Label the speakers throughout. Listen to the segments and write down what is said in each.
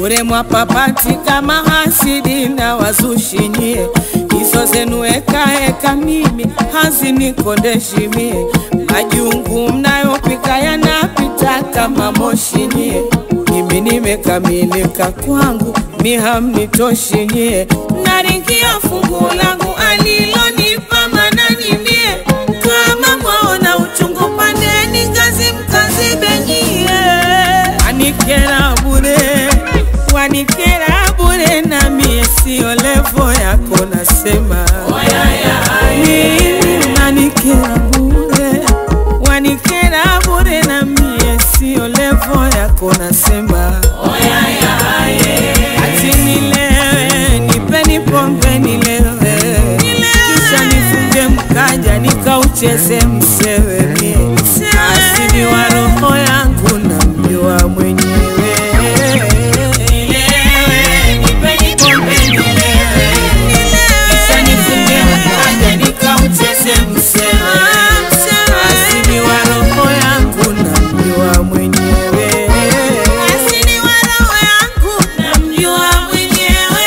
Speaker 1: bure mwapapati kama hasidi na wazushimie hizo zenu ekaeka mimi hazinikondeshimie majungu mnayopika yanapita kama moshinyie mimi nimekamilika kwangu mihamnitoshinyie naringia fungu langu alilonipa mananimie kama mwaona uchungu pandeni ngazi mkazibenyie wanikera bure wanikera bure na mie sio levo yako nasema mimi unanikera bure wanikera bure na mie sio levo yako nasema ati nilewe nipeni pombe nilewe kisha nifunge mkaja nikaucheze msewe mie asili wa roho yangu na mjua mwenyewe Nilewe, nipeni pombe nilewe. Kisha nifunge mkaja nikaucheze msewe asili wa roho yangu na mjua mwenyewe asili wa roho yangu na mjua mwenyewe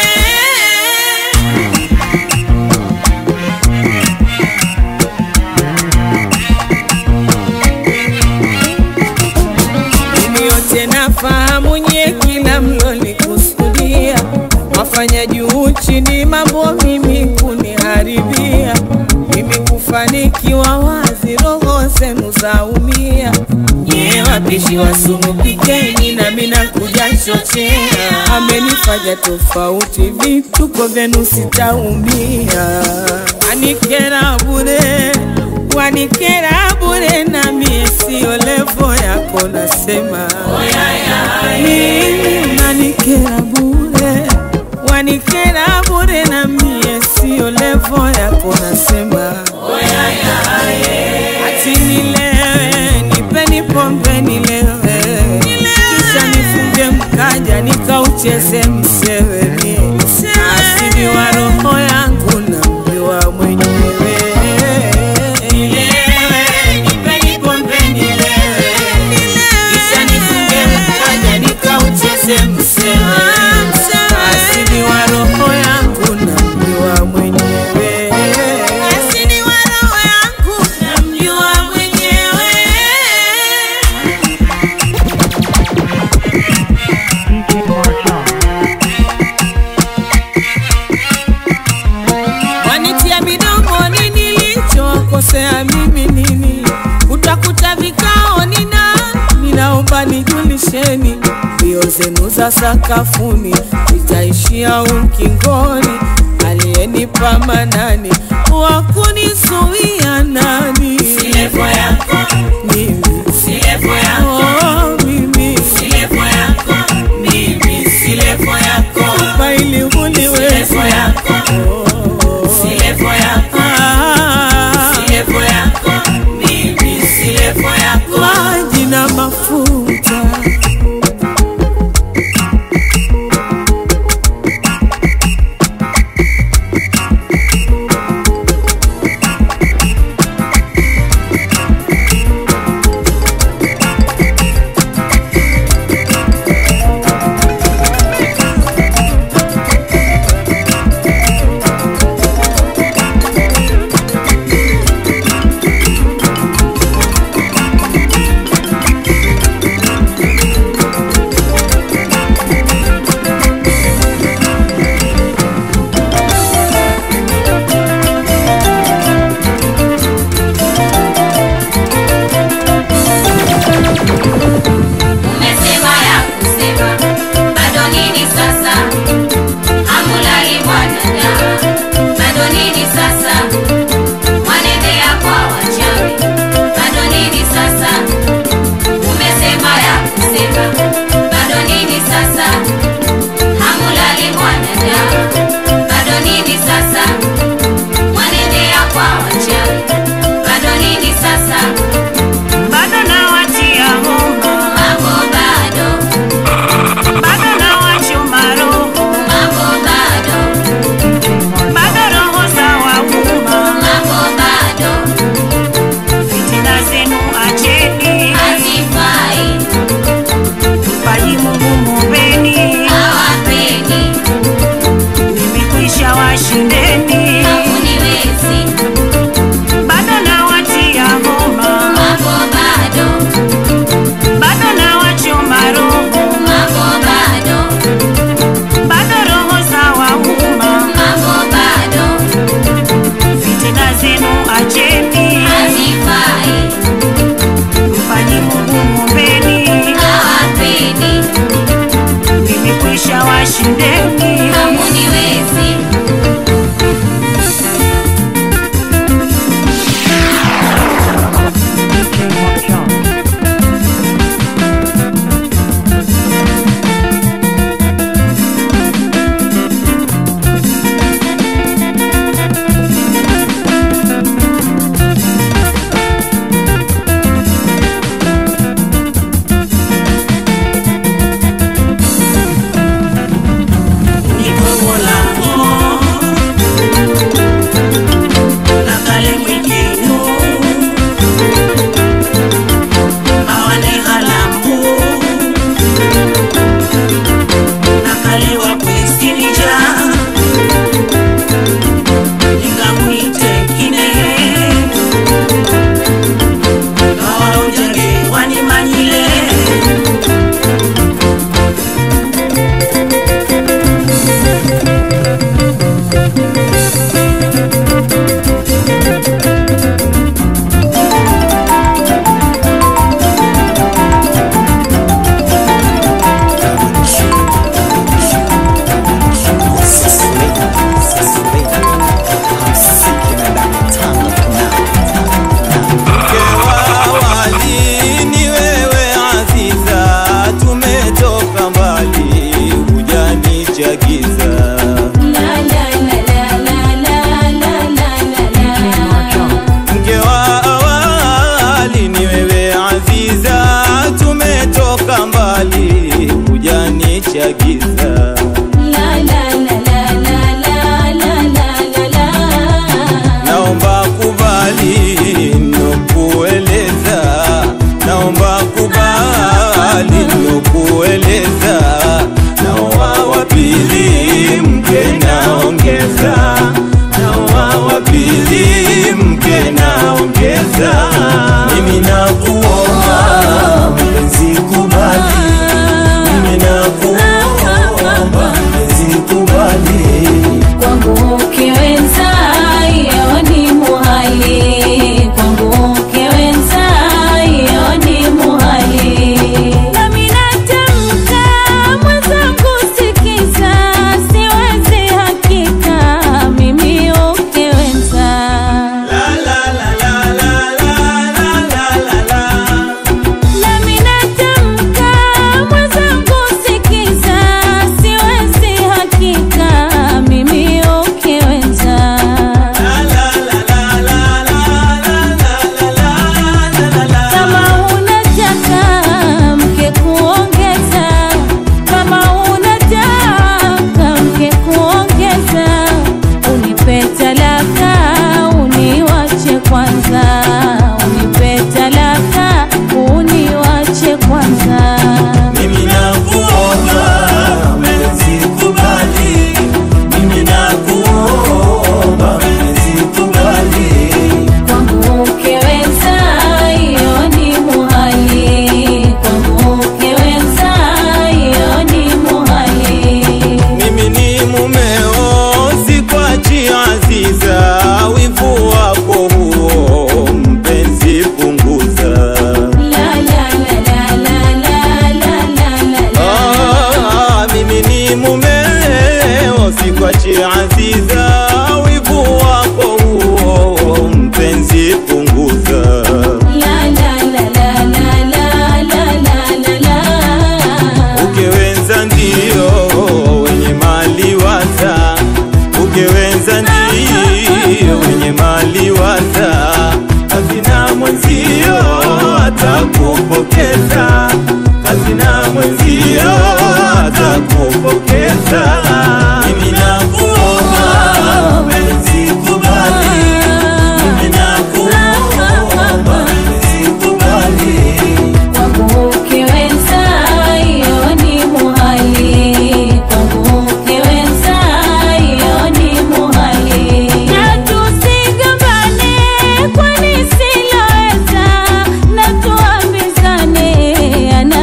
Speaker 1: mimi yote nafahamu nye kila mlolikusudia wafanya juu chini mambo mimi kuniharibia mimi kufanikiwa wazi roho zenu zaumia nye wapishi wa sumu pikeni na mina kuja chochea amenifanya tofauti vituko vyenu sitaumia anikera bure wanikera bure na mie sio levo yako nasema mimi unanikera bure wanikera bure na mie sio levo yako nasema ati nilewe nipeni pombe nilewe kisha nifunge mkaja nikaucheze msewe mie asili wa roho yangu na mjua mwenyewe Nilewe, nipeni pombe nilewe kisha nifunge mkaja nikaucheze msewe asili wa roho yangu na mjua mwenyewe asili wa roho yangu na mjua mwenyewe
Speaker 2: DJ Marshall.
Speaker 1: wanitia midomoni nilichokosea mimi nini utakuta vikao nina ninaomba nijulisheni mbio zenu za sakafuni itaishia ukingoni aliyenipa manani wakunizuia nani mimi Oh, mimi faili uliweza Oh. Ah, maji na mafuta
Speaker 3: mke wa wali ni wewe Aziza, tumetoka mbali, hujanichagiza mke wa awali ni wewe Aziza, tumetoka mbali, hujanichagiza naomba kubali nokueleza, naomba kubali nokueleza, naoa wa pili mke naongeza, naoa wa pili mke naongeza, mimi nakuomba mpenzi kubali, mimi nakuomba mpenzi kubali
Speaker 4: Kwangu ukiwenza iyo ni muhali, kwangu ukiwenza iyo ni muhali. Nami natamka mwenzangu, sikiza, siwezi hakika mimi ukiwenza Nami natamka mwenzangu, sikiza, siwezi hakika mimi ukiwenza kama unataka mke kuongeza, kama unataka mke kuongeza, unipe talaka, uniwache kwanza, unipe talaka, uniwache kwanza.
Speaker 3: Mimi nakuomba mpenzi kubali, mimi nakuomba mpenzi kubali,
Speaker 4: Kwangu ukiweza iyo ni muhali, kwangu ukiweza iyo ni muhali.
Speaker 3: mimi ni mumeo, sikwachi Aziza, wivu wako huo mpenzi punguza.
Speaker 4: La la la la la la la la la la.
Speaker 3: Ah, mimi ni mumeo, sikwachi Aziza, wivu wako huo mpenzi punguza.
Speaker 4: La la la la la la la la la la.
Speaker 3: Ukewenza ndio wenye mali waza, ukewenza ndio wenye mali waza, hazina mwenzio atakupokeza, hazina mwenzio atakupokeza. Mimi nakuomba mpenzi kubali, mimi nakuomba mpenzi kubali.
Speaker 4: Kwangu ukiweza iyo ni muhali, kwangu ukiweza iyo ni muhali. Na tusigombane kwani siloweza, na tuambizane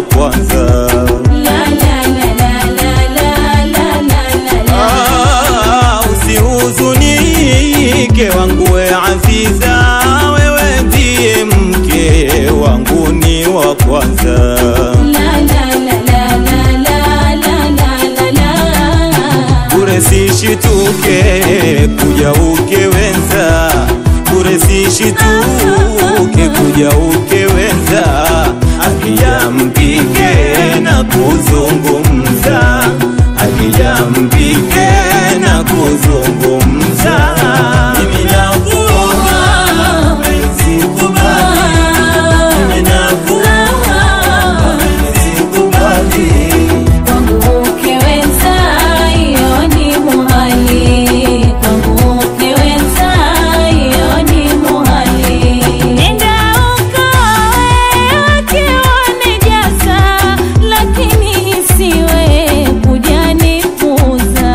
Speaker 3: kwanza
Speaker 4: La la la la la la la la la la.
Speaker 3: Ah, usihuzunike wangu we Aziza, wewe ndiye mke wangu ni wa kwanza.
Speaker 4: La la la la la la la la la la.
Speaker 3: Bure sishituke kuja ukewenza, bure sishituke kuja ukewenza, akija mpike na kuzungumza, akija mpike na kuzungumza. Mimi nakuomba mpenzi kubali, mimi nakuomba mpenzi kubali.
Speaker 4: Kwangu ukiweza, hiyo ni muhali. Kwangu ukiweza, hiyo ni muhali. Nenda ukawe ukiwa nijaza, lakini isiwe kujanipuza.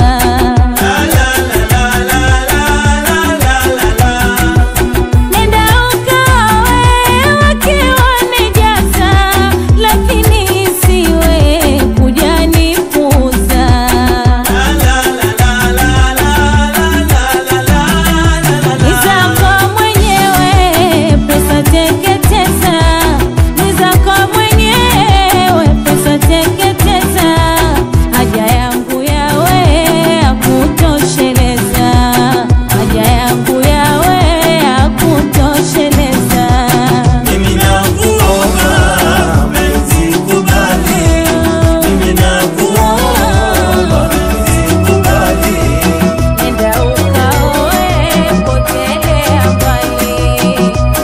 Speaker 4: Nenda ukawe ukiwa nijaza, lakini isiwe kujanipuza. Ni zako mwenyewe pesa teketeza, ni zako mwenyewe pesa teketeza, haja yangu yawe yakutosheleza, haja yangu yawe yakutosheleza.
Speaker 3: Mimi nakuomba mpenzi kubali, mimi nakuomba mpenzi kubali.
Speaker 4: Nenda ukaoe potelea mbali.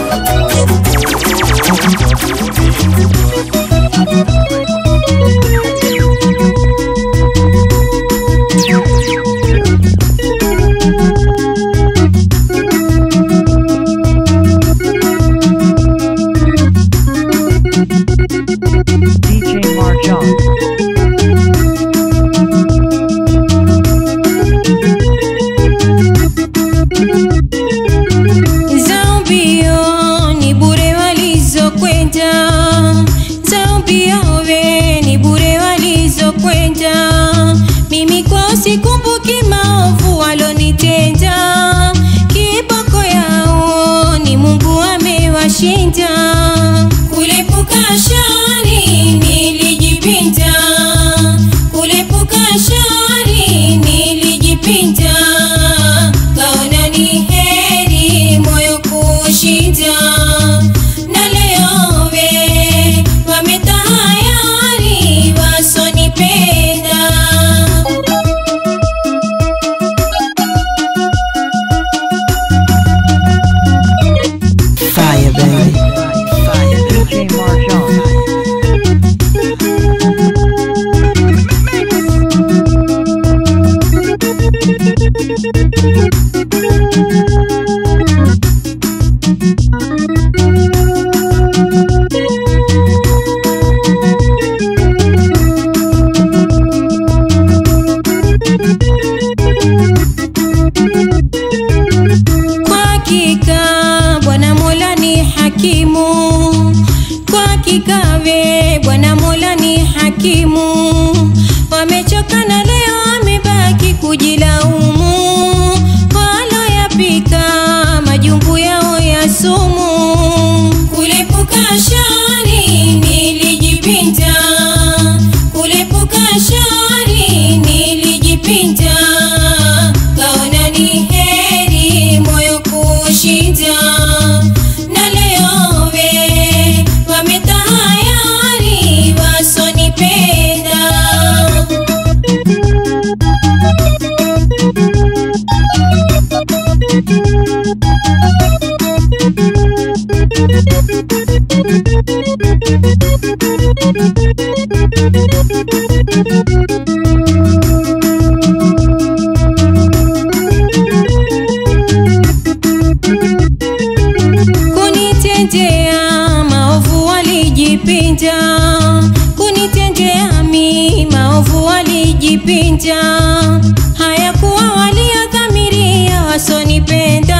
Speaker 2: DJ Marjan.
Speaker 5: Zambio ni bure walizokwenda, Zambio we ni bure walizokwenda. Mimi kwao sikumbuki maovu walonitenda, kiboko yao ni Mungu amewashinda. Kulepuka shari nilijipinda, kulepuka shari nilijipinda, kaona ni heri moyo kushinda, na leo we wametahayari wasonipenda.
Speaker 1: Fire, baby.
Speaker 2: DJ Marjan.
Speaker 5: Kwa hakika Bwana Mola ni hakimu, kwa hakika we Bwana Mola ni hakimu. Wamechoka na leo wamebaki kujilaumu, waloyapika majungu yao ya sumu. Kulepuka shari nilijipinda, kulepuka shari nilijipinda, kaona ni heri moyo kushinda, na leo we wametahayari wasonipenda. kunitendea maovu walijipinda, kunitendea mi maovu walijipinda, hayakuwa waliodhamiria wasonipenda,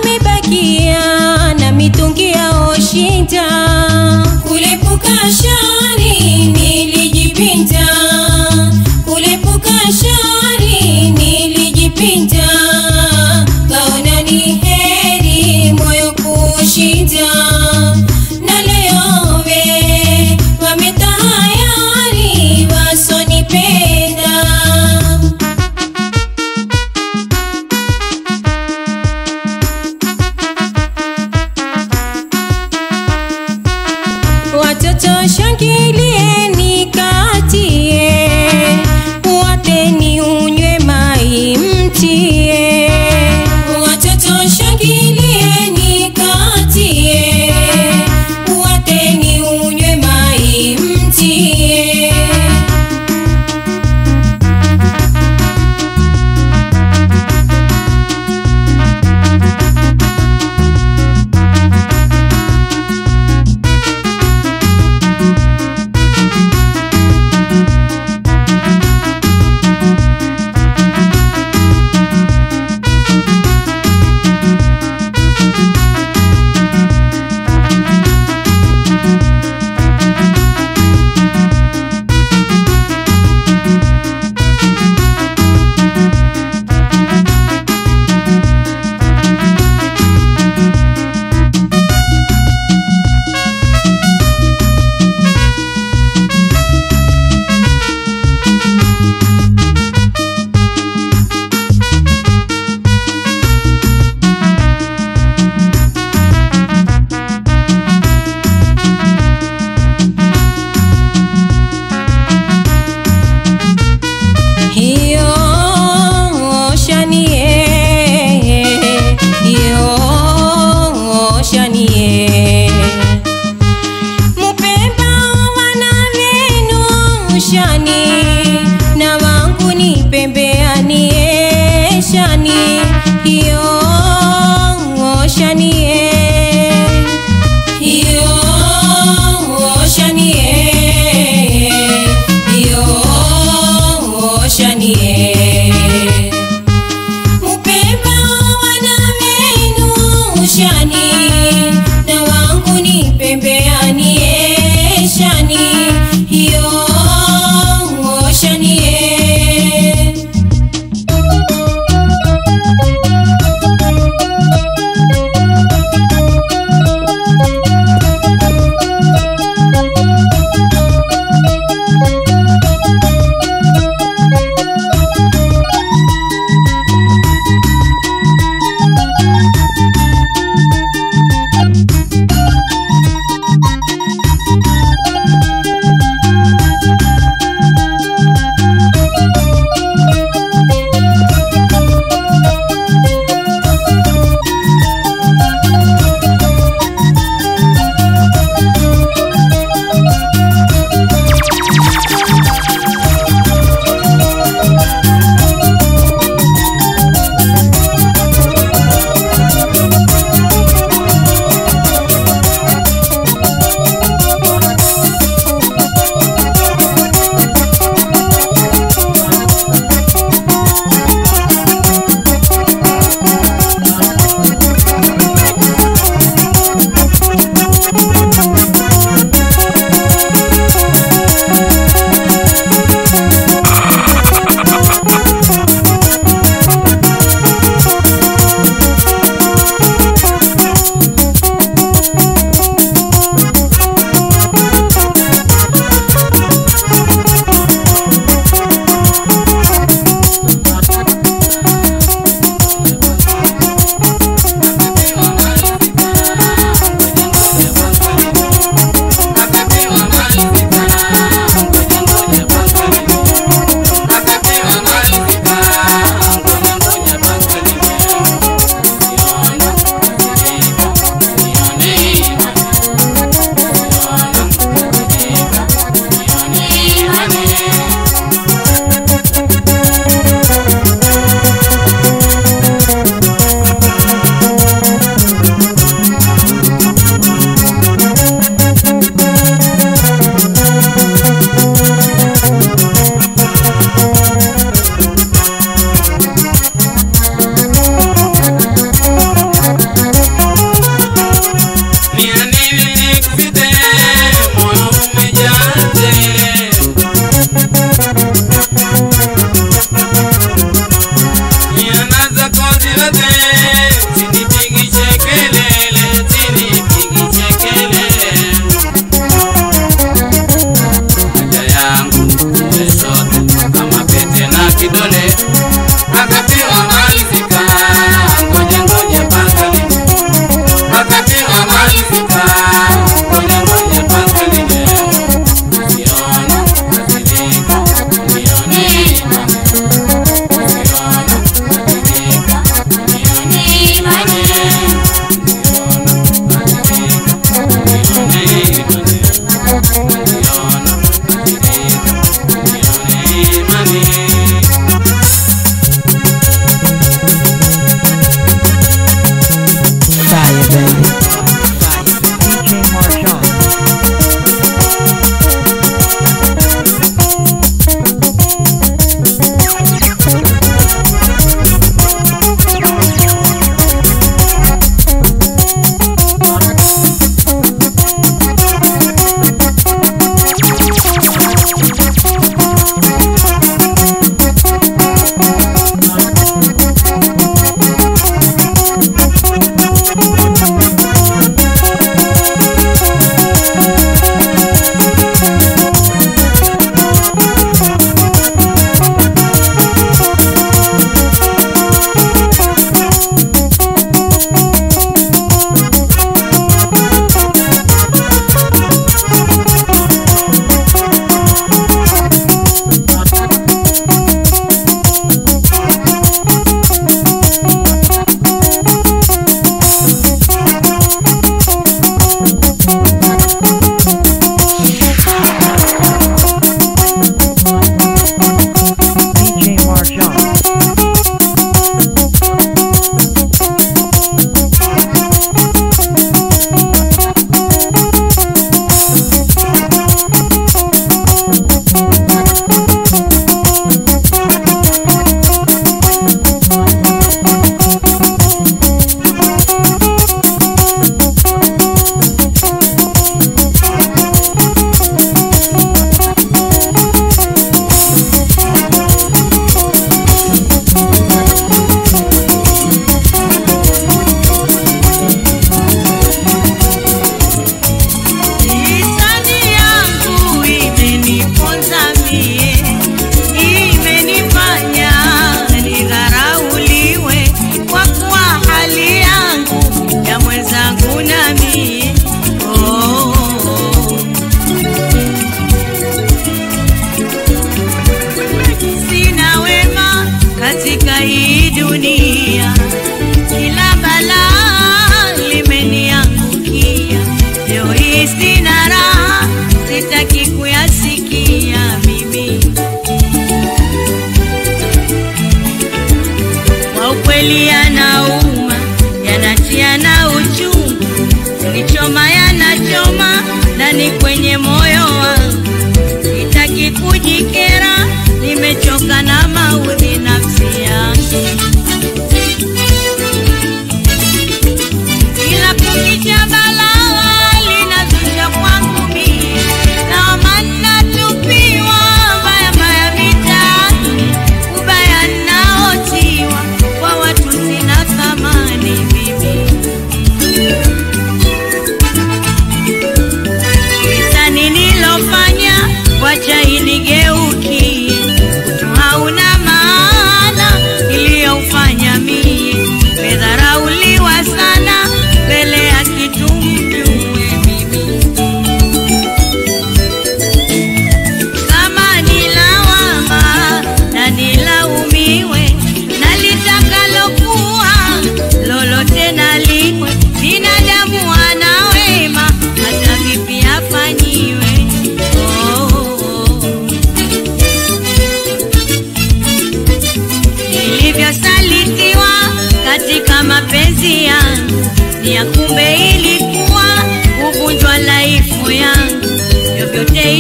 Speaker 5: wamebakia na mitungi yao shinda, kulepuka shari Watoto shangilieni katie, wateni unywe mai mtie. Watoto shangilieni katie, wateni unywe mai mtie. Hiyo shanie, hiyo shanie. Mupemba wana venu shani, na wangu ni pembeanie shani, hiyo shanie. Hiyo shanie, hiyo shanie. Upemba wana menu shani, na wangu ni pembeanie shani, hiyo shanie.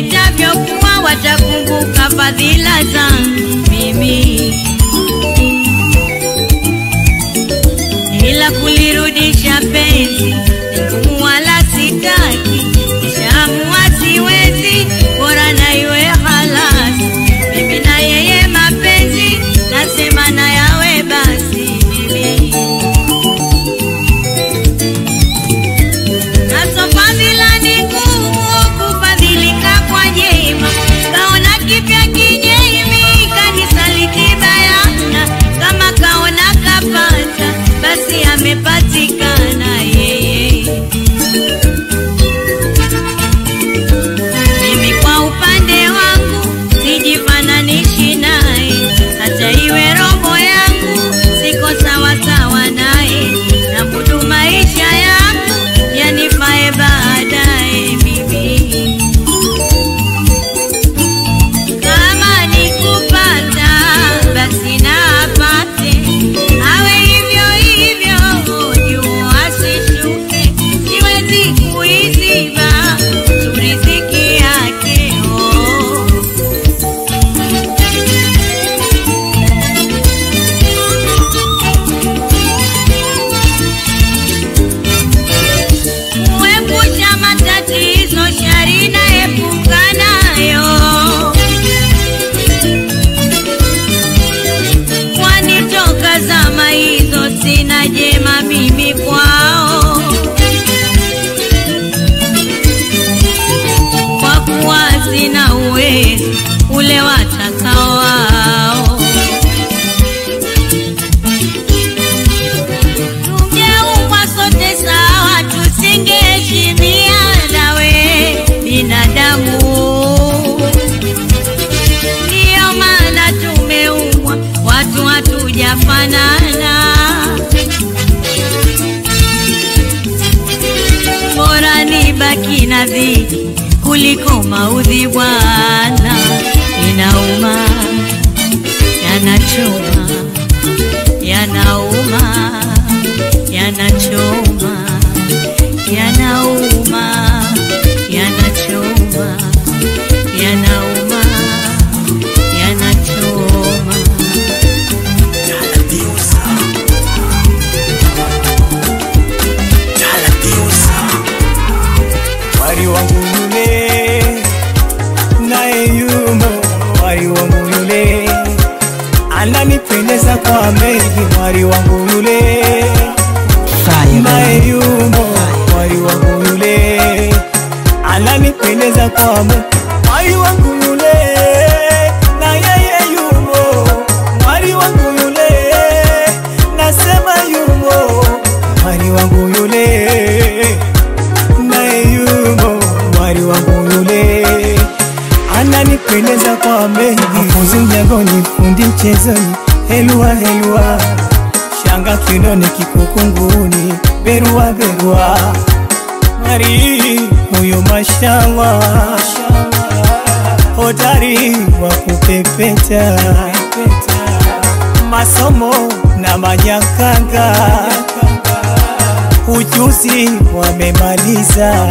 Speaker 6: itavyokuwa watakumbuka fadhila zangu mimi, ila kulirudisha penzi ni ngumu wala sitaki, nishaamua siwezi, bora na iwe halasi. Mimi na yeye mapenzi, nasema na yawe basi mimi Nasofadhila ni ngumu kufadhilika kwa jema, kaona kipya kinyemi kanisaliti bayana, kama kaona kapata basi amepatikana yeye. Mimi kwa upande wangu sijifananishi naye, hata iwe roho yangu siko sawa sawa naye, na mudu maisha yangu yanifae baadaye mimi kama nikupata basi na apate, awe hivyo hivyo, juu asishuke, siwezi kuiziba tu riziki yake oh. Kuepusha matatizo, shari naepuka nayo kwani toka zama hizo sina jema mimi kwao, kwa kuwa sina uwezo ule watakao wao. Tungeumbwa sote sawa, tusingeheshimiana we binadamu ndiyo maana tumeumbwa watu hatujafanana. Bora nibaki na dhiki kuliko maudhi bwana, inauma, yanachoma, yanauma, yanachoma, yanauma, yanachoma, yanauma yanachoma.
Speaker 7: Wari wangu yule naye yumo, wari wangu yule ananipendeza kwa mengi, wari wangu yule naye yumo, wari wangu yule ananipendeza kwa mengi, wari wangu yule na yeye yumo, wari wangu yule nasema yumo, wari wangu yule naye yumo mwari wangu yule ananipendeza kwa mengi, mafunzi mjangoni, fundi mchezoni, helua helua, shanga kinoni, kikukunguni, berua berua, mwari huyo mashallah, hodari wa kupepeta, masomo na manyakanga ujuzi wamemaliza.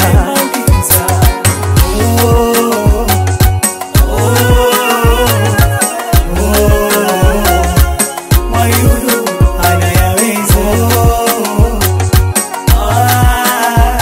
Speaker 7: Oh, oh, oh, Mayulu anayaweza. Ah,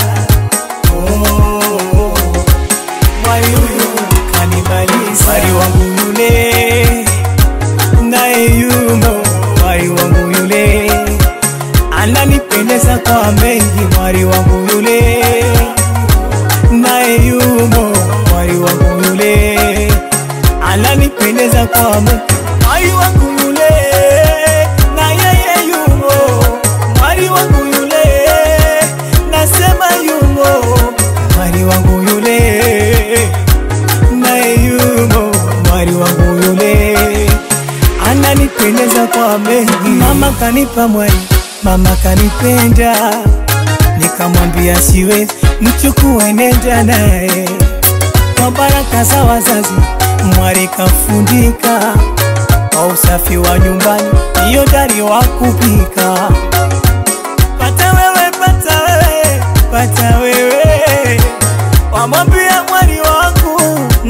Speaker 7: oh, Mayulu kanimaliza. Wari wangu yule naye yumo, wari wangu yule ananipendeza kwa mengi, mwari wangu yule naye yumo, mwari wangu yule ananipendeza kwa mengi, mwari wangu yule na yeye yumo, mwari wangu yule nasema yumo, mwari wangu yule naye yumo, mwari wangu yule ananipendeza kwa mengi. Mama kanipa mwari, mama kanipenda, nikamwambia siwezi, mchukue nenda naye. Kwa baraka za wazazi, mwari kafundika kwa usafi wa nyumbani, hiyo dari wa kupika. Pata wewe, pata wewe, pata wewe, wamwambia mwari wangu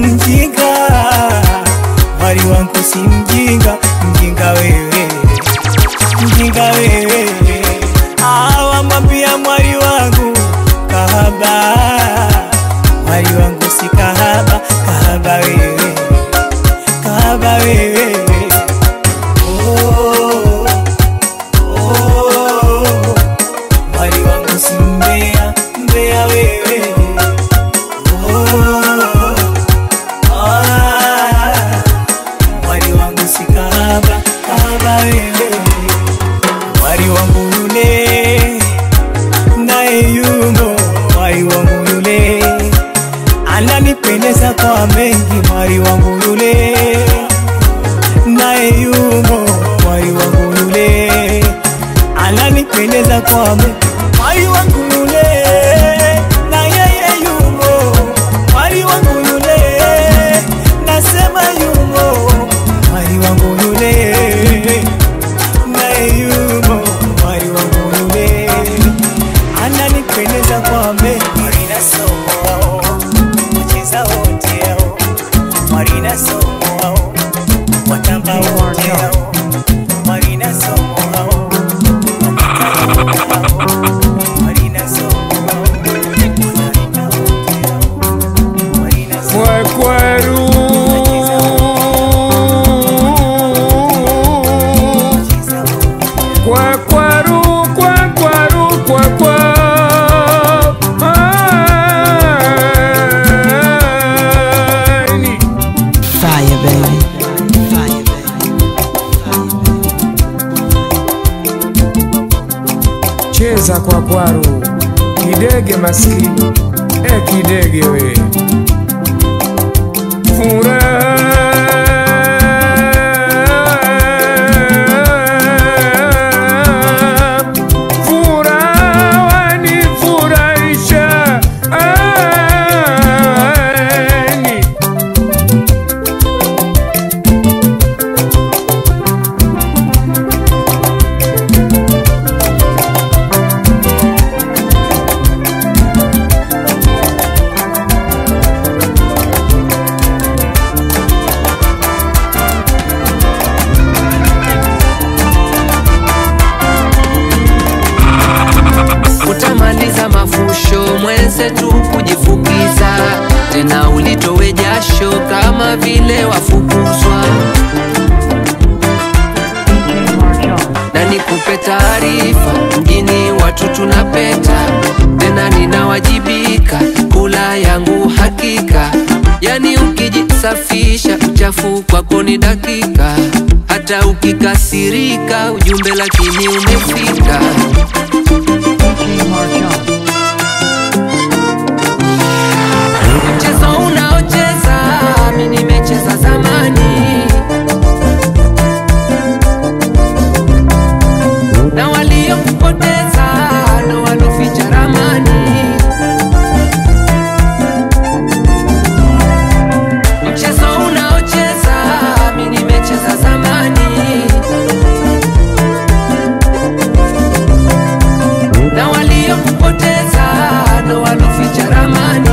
Speaker 7: kwa mengi, mwari wangu yule naye yumo, mwari wangu yule ananipendeza kwa mengi, mwari wangu yule na yeye yumo, mwari wangu yule nasema yumo, mwari wangu yule naye yumo, mwari wangu yule ananipendeza kwa mengi, Marina somo wao wacheza wote hao, Marina somo wao watamba wote hao, Marina somo wao wapita wote hao, Marina somo wao wanarika wote hao, Marina somo
Speaker 8: Kwekweru
Speaker 7: wacheza wote
Speaker 8: Kwekweru Kwekweru Kwekwe Aini.
Speaker 1: Fire, baby. Fire,
Speaker 8: Cheza kwa kwaru kidege maskini e kidege we Furaha Furaha wanifurahisha Aini.
Speaker 9: utamaliza mafusho mwenzetu kujifukiza tena ulitowe jasho kama vile wafukuzwa
Speaker 2: DJ Marjan.
Speaker 9: na nikupe taarifa mjini watu tunapeta tena ninawajibika kula yangu hakika yani ukijisafisha uchafu kwako ni dakika hata ukikasirika ujumbe lakini umefika
Speaker 2: DJ Marjan.
Speaker 9: mchezo unaocheza mi nimecheza zamani na waliokupoteza ndo waloficha ramani mchezo unaocheza mi nimecheza zamani na waliokupoteza ndo waloficha ramani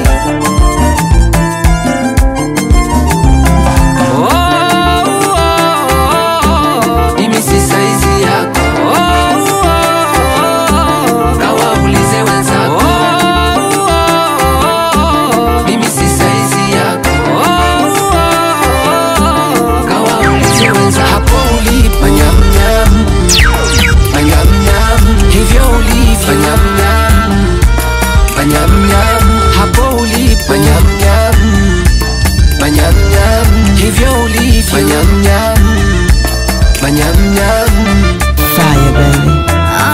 Speaker 9: Oh, oh, oh, mimi si saizi yako Oh, oh, oh, na waulize wenzako Oh, oh, oh, mimi si saizi yako Oh, oh, oh, na waulize wenzako hapo ulipo nyamnyam manyamnyam hivyo ulivyo manyamnyam manyamnyam hapo ulipo manyamnyam manyamnyam hivyo ulivyo manyamnyam manyamnyam
Speaker 1: Fire, baby.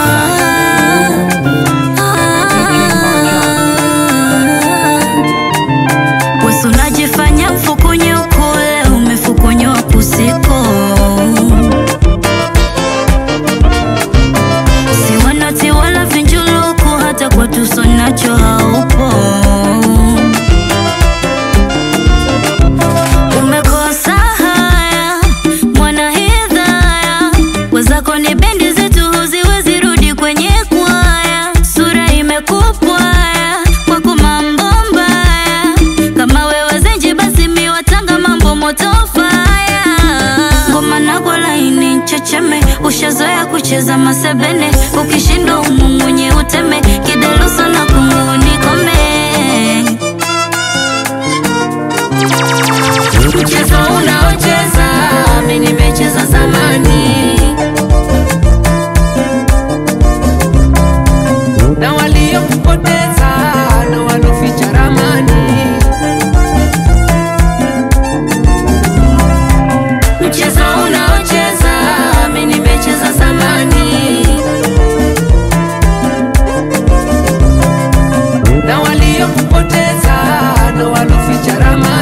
Speaker 6: Wewe unajifanya mfukunye ukule umefukunywa kusiko si wanati wala vinjuluku hata kwa tuso nacho haupo umekosa haya mwana hidhaya wezako ni bendi zetu huziwezi rudi kwenye kwaya sura imekupwaya kwako mambo mbaya kama wewe zenji basi miwatanga mambo moto faya ngoma nako laini checheme ushazoea kucheza masebene ukishindwa umumunye uteme kideluso na kungunikome
Speaker 9: mchezo unaocheza mi nimecheza zamani na waliokupoteza ndo waloficha ramani mchezo unaocheza mi nimecheza zamani na waliokupoteza ndo waloficha ramani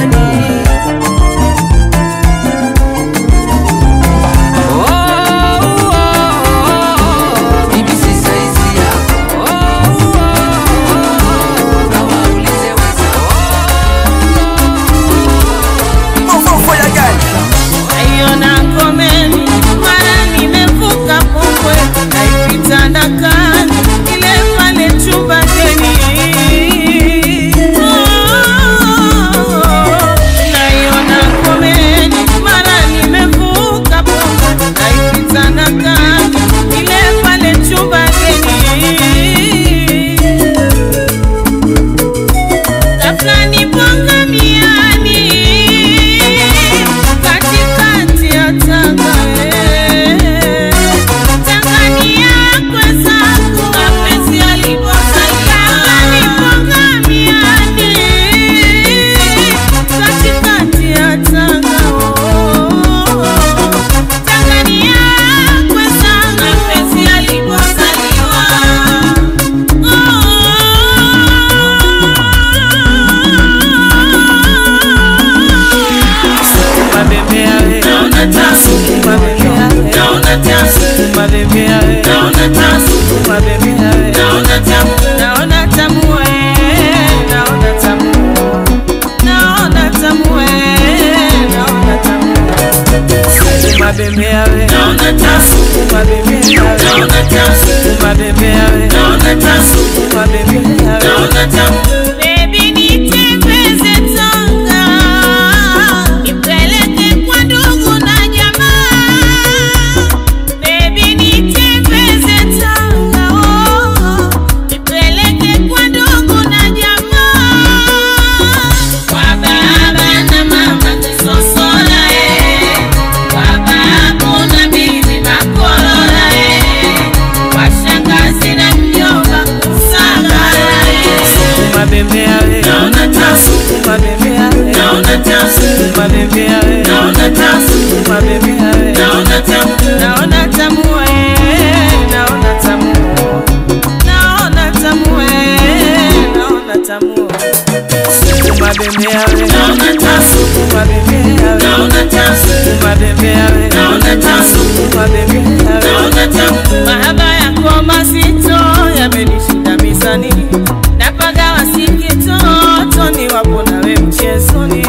Speaker 1: bembea we
Speaker 4: naona tamu,
Speaker 1: sukuma bembea we
Speaker 4: naona tamu,
Speaker 1: naona tamu we naona tamu naona tamu we naona tamu sukuma bembea we
Speaker 4: naona tamu,
Speaker 1: sukuma bembea we
Speaker 4: naona tamu,
Speaker 1: sukuma bembea we
Speaker 4: naona tamu,
Speaker 1: sukuma bembea we
Speaker 4: naona tamu.
Speaker 5: Baby nitembeze Tanga, nipeleke kwa ndugu na jamaa. Baby nitembeze Tanga, oh, nipeleke kwa ndugu na jamaa. Kwa baba na mama Kisosola, eh, kwa babu na bibi Makolola, eh, kwa shangazi na mjomba Kusagala, eh.
Speaker 1: sukuma bembea we
Speaker 4: Naona tamu,
Speaker 1: sukuma bembea we
Speaker 4: naona tamu,
Speaker 1: sukuma bembea we
Speaker 4: naona tamu,
Speaker 1: sukuma bembea we
Speaker 4: naona tamu,
Speaker 1: naona tamu we naona tamu naona tamu we naona tamu sukuma bembea we
Speaker 4: naona tamu,
Speaker 1: sukuma bembea we
Speaker 4: naona tamu,
Speaker 1: sukuma bembea we
Speaker 4: naona tamu,
Speaker 1: sukuma bembea we
Speaker 4: naona tamu,
Speaker 1: mahaba yako mazito yamenishinda mizani napagawa sikitoto ni wapo nawe mchezoni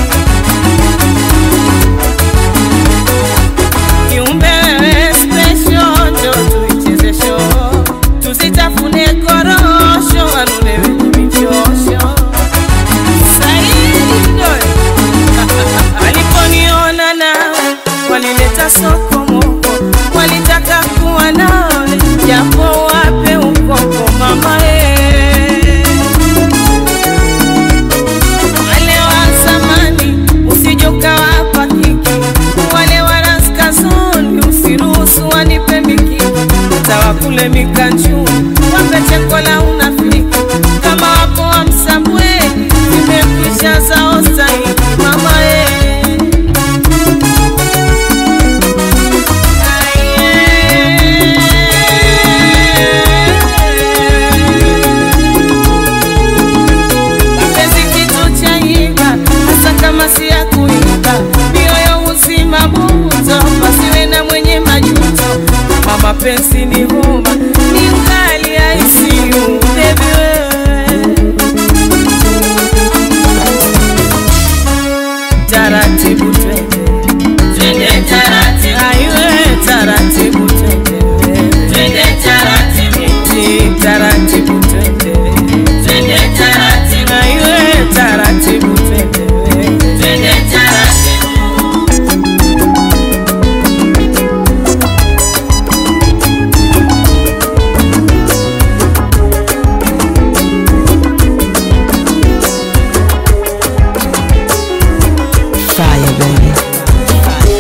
Speaker 1: kiumbe wewe special njo tuicheze show tusitafune korosho wanulewe michosho Saidi Mdoe waliponiona nawe walileta sokomoko walitaka kuwa nawe japo wape ukoko mama e wale wa zamani usijoka wapa kiki wale wa raskazoni usiruhusu wanipe mikiki tawakule mikanjuni wape cheko la unafiki kama wapo wa msambweni zimekwisha zao stahiki mama e mapenzi kitu cha iba hasa kama si ya kuiba mioyo uzima buto pasiwe na mwenye majuto kama mapenzi ni huma ni ngali ya ICU baby wewe taratibu twende
Speaker 4: twende taratibu,
Speaker 1: aiwe taratibu twende
Speaker 4: twende taratibu,
Speaker 1: Ti, taratibu twende
Speaker 4: twende taratibu,
Speaker 1: aiwe taratibu twende
Speaker 4: twende taratibu.
Speaker 2: Fire, baby.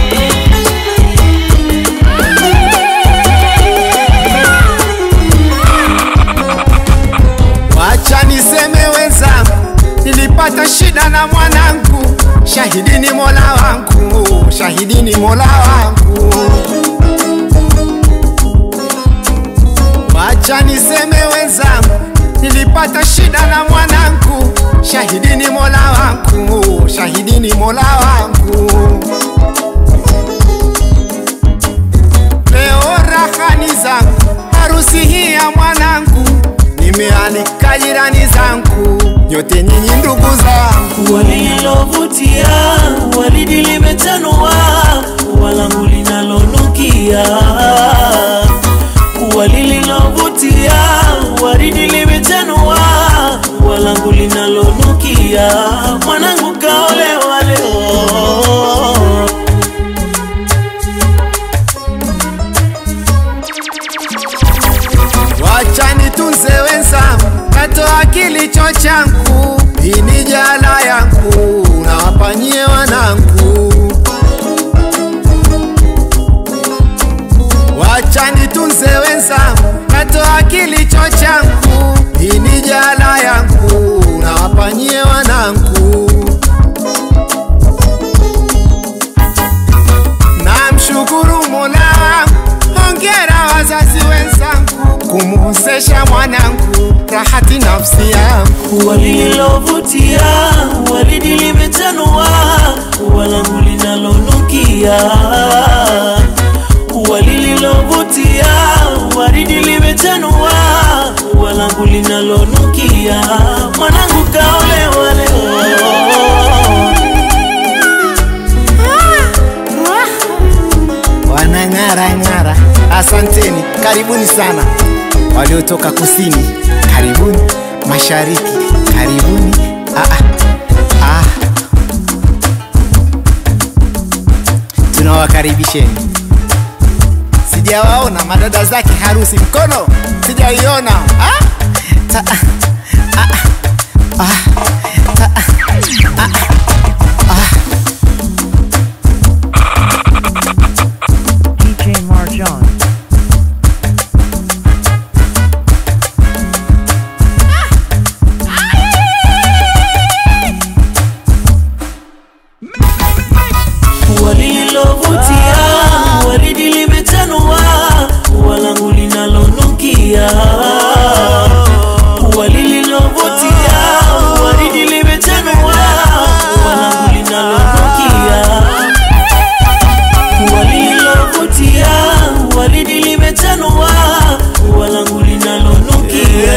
Speaker 10: Wacha niseme wenzangu, nilipata shida na mwanangu, shahidi ni Mola wangu, shahidi ni Mola wangu. Wacha niseme wenzangu, nilipata shida na mwanangu, shahidi ni Mola wangu, shahidi ni Mola wangu. Leo rahani zangu, harusi hii ya mwanangu, nimealika jirani zangu, nyote nyinyi ndugu zangu.
Speaker 11: walilovutia waridi limetanua walangu linalonukia ua lililovutia waridi limetanua walangu linalonukia mwanangu kaolewa leo
Speaker 10: Wacha nitunze wenzangu, natoa kilicho changu, hii ni jala yangu, nawapanyie wanangu. Wacha nitunze wenzangu, natoa kilicho changu, hii ni jala yangu, nawapanyie wanangu. Namshukuru Mola wangu, hongera wazazi wenzangu, kumuozesha mwanangu, rahati nafsi yangu.
Speaker 11: ua lililovutia waridi limetanua ua langu linalonukia ua lililovutia walangu linalonukia mwanangu kaolewa leo
Speaker 10: wanang'ara ng'ara. Asanteni, karibuni sana waliotoka kusini, karibuni mashariki, karibuni ah, ah, ah. Tunawakaribisheni. Sijawaona madada zake harusi, mkono sijaiona ah? Ta, ah, ah, ah, ta, ah, ah, ah.
Speaker 2: DJ Marjan.
Speaker 11: walilovutia waridi limechanua walangu linalonukia walililovutia waridi limechanua walangu linalonukia walilovutia waridi limechanua walangu linalonukia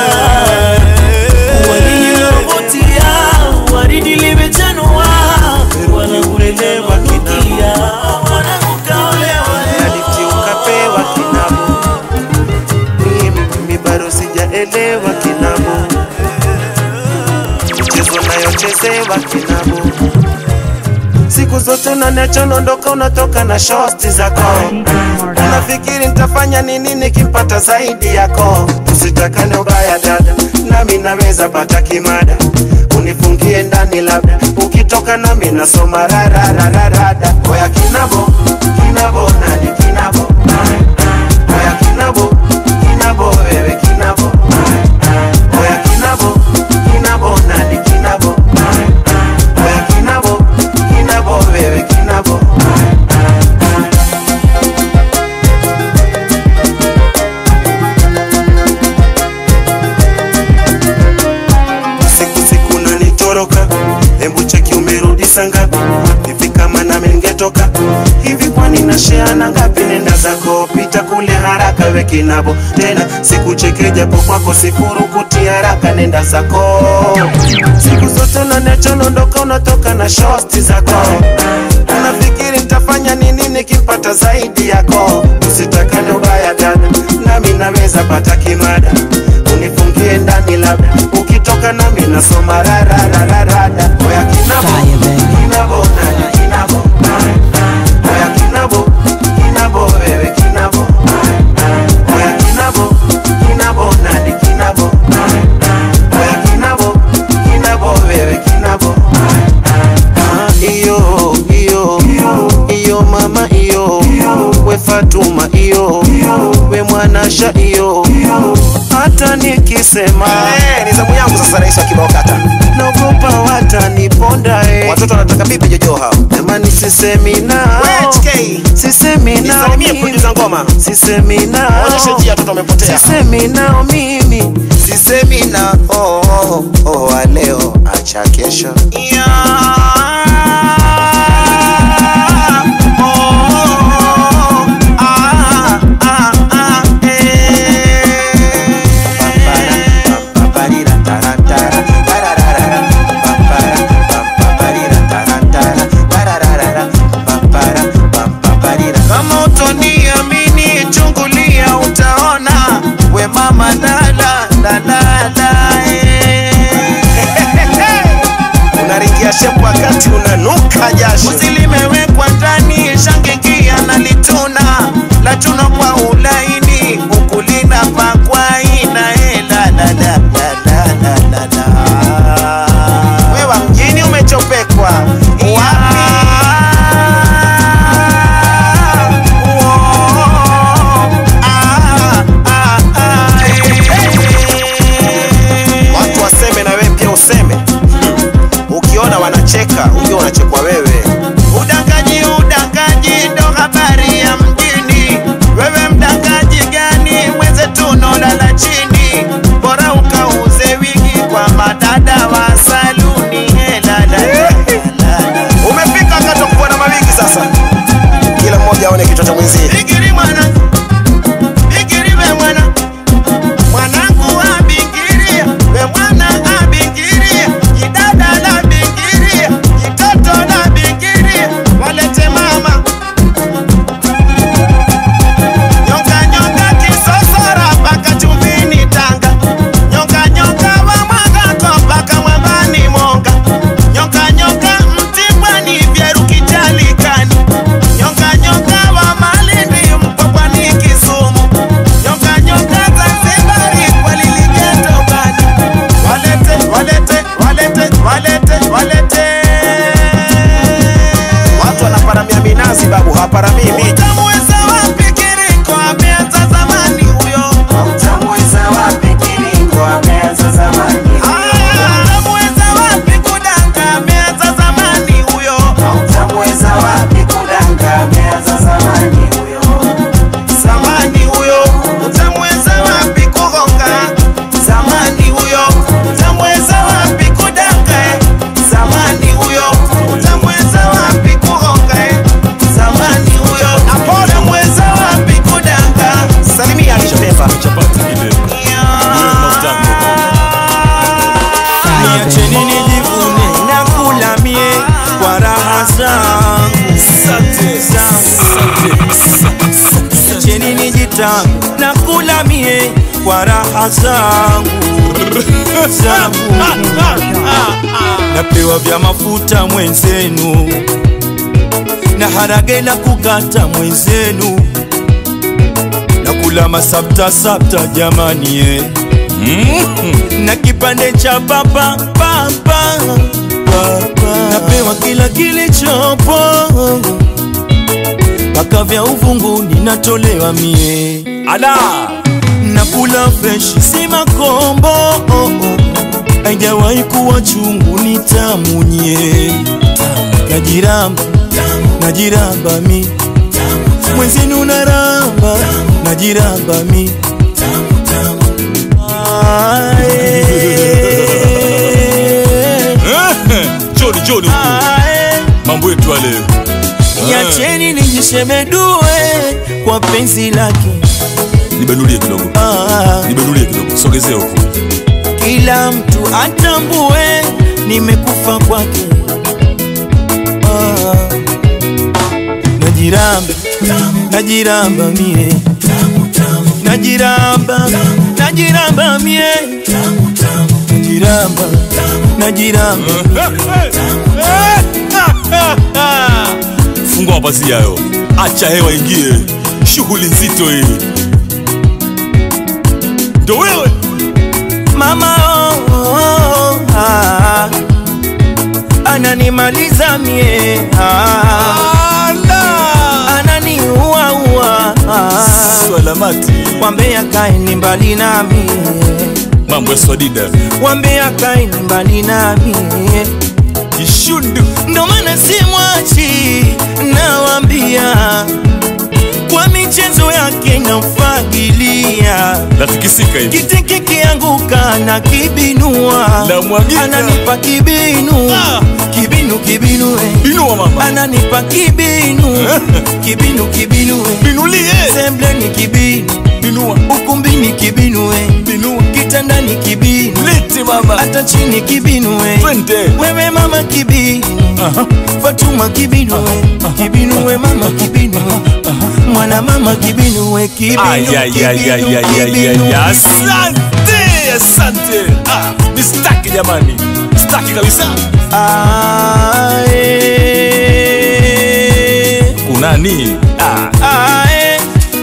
Speaker 11: walilovutia waridi limechanua walangu linalonukia mwanangu kaolewa
Speaker 12: Aliti ukapewa kinabo, mimi mimi bado sijaelewa kinabo, mchezo nayochezewa kinabo, siku zote unaniacha unaondoka, unatoka na shosti zako, unafikiri nitafanya nini nikimpata zaidi yako? Usitakane ubaya dada, nami naweza pata kimada unifungie ndani labda ukitoka nami nasoma rararararada oya kinabo kinabo nani kinabo oya kinabo kinabo wewe kinabo oya kinabo kinabo nani kinabo oya kinabo kinabo wewe kinabo siku siku nanitoroka hebu cheki umerudi sangapi hivi kama nami ningetoka hivi kwani nasheana ngapi nenda zako pita kule haraka weki nabo tena sikucheke japo kwako sikurukuti haraka nenda zako siku zote unaniacha unaondoka unatoka na shosti zako unafikiri nitafanya nini nikipata zaidi yako usitakane ubaya dada nami naweza pata kimada unifungie ndani labda ukitoka nami nasoma rararararada oya kinabo kinabo nani kinabo oya kinabo kinabo wewe kinabo oya kinabo kinabo nani kinabo oya kinabo kinabo wewe kinabo Ah, iyo iyo iyo mama iyo we Fatuma iyo we mwanasha iyo hata nikisema
Speaker 13: ni zamu yangu sasa, rais wa kibao kata.
Speaker 12: naogopa wataniponda eh.
Speaker 13: Watoto wanataka bibi jojo hao.
Speaker 12: jamani sisemi nao sisemi nao
Speaker 13: Nisalimie
Speaker 12: mimi.
Speaker 13: producer ngoma.
Speaker 12: sisemi nao
Speaker 13: Onyeshe njia, watoto wamepotea.
Speaker 12: sisemi nao mimi
Speaker 13: Sisemi na oh, oh, oh, wa leo acha kesho.
Speaker 12: kama utoniamini chungulia utaona we mama dala dalala
Speaker 13: Unaringia shepu wakati unanuka jasho.
Speaker 12: uzi limewekwa ndani shangikia na lituna la tuna kwa ulaini ukulina pakwaina elalalalalalalala
Speaker 13: Wewa mjini umechopekwa. Watu waseme na wewe pia useme. Ukiona wanacheka, ujue unachekwa wewe.
Speaker 12: Udangaji, udangaji ndo habari ya mjini. Wewe mdangaji gani? Mwenzetu unalala chini, bora ukauze wigi kwa madada wa saluni. Hela la la la la.
Speaker 13: Umefika wakati wa kuwa na mawigi sasa. Kila mmoja aone kichwa cha mwenzie.
Speaker 12: Bigiri mwana, bigiri we mwana, mwanangu wa
Speaker 11: tamu na kula mie kwa raha zangu zangu napewa vya mafuta mwenzenu na harage na kukata mwenzenu na kula masapta sapta jamani eh. na kipande cha papa papa papa napewa kila kilichopo mpaka vya uvunguni natolewa mie ala nakula freshi si makombo oh, oh. haijawahi kuwa chungu ni tamu nye najiramba najiramba mi mwenzenu naramba najiramba mi
Speaker 14: Joni Joni mambo yetu ya leo
Speaker 11: Niacheni nijishemedue kwa penzi lake,
Speaker 14: nibenulie kidogo nibenulie kidogo sogezea huku
Speaker 11: kila mtu atambue nimekufa kwake. Ah, Najiramba, najiramba mie, najiramba, najiramba mie, najiramba, najiramba
Speaker 14: fungua mapazia hayo acha hewa ingie shughuli nzito hii ndo wewe
Speaker 11: mama oh, oh, oh, ah, ananimaliza mie ah, ananiuaua
Speaker 14: swalamati
Speaker 11: wambea kaeni mbali nami
Speaker 14: mambo ya swadida
Speaker 11: wambea kaeni mbali nami
Speaker 14: ishundu
Speaker 11: ndo maana simwachi nawambia kwa michezo yake namfagilia
Speaker 14: nafikisika hivi
Speaker 11: kiti kikianguka na kibinua
Speaker 14: Namwagika.
Speaker 11: ananipa kibinu kibinu kibinu eh.
Speaker 14: inua mama
Speaker 11: ananipa kibinu kibinu kibinu eh.
Speaker 14: binulie
Speaker 11: sembleni kibinu
Speaker 14: binua
Speaker 11: ukumbini kibinu eh.
Speaker 14: binua
Speaker 11: kitandani kibinu
Speaker 14: lete mama
Speaker 11: hata chini kibinu eh.
Speaker 14: twende
Speaker 11: wewe mama kibinu fatuma kibinu eh. kibinu we mama kibinu eh. mwana mama kibinu we kibinu kibinu kibinu
Speaker 14: asante asante ah, ni staki jamani staki kabisa
Speaker 11: Ah, eh.
Speaker 14: kunani ah.
Speaker 11: Ah, eh.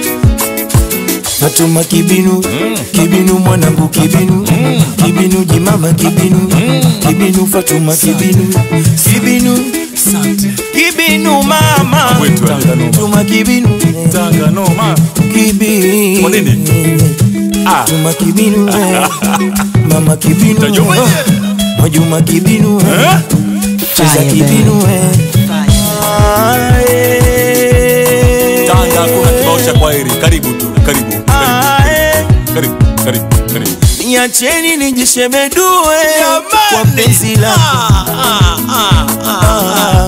Speaker 11: Fatuma kibinu kibinu mwanangu kibinu kibinu jimama kibinu kibinu Fatuma kibinu kibinu kibinu mama
Speaker 14: Wetu wa Tanga Noma.
Speaker 11: Fatuma kibinu
Speaker 14: Tanga noma
Speaker 11: kibinu
Speaker 14: Kwa nini? Ah.
Speaker 11: Fatuma kibinu eh. mama kibinu
Speaker 14: Tajua mwenyewe.
Speaker 11: Mwajuma kibinu eh.
Speaker 14: Eh?
Speaker 11: cheza
Speaker 2: Fire,
Speaker 11: kibinu eh. Ah, eh.
Speaker 14: Tanga kuna kibao cha kwaheri karibu tu karibu karibu
Speaker 11: Ah, eh.
Speaker 14: karibu karibu karibu
Speaker 11: niacheni nijishemedue kwa penzi lako Ah.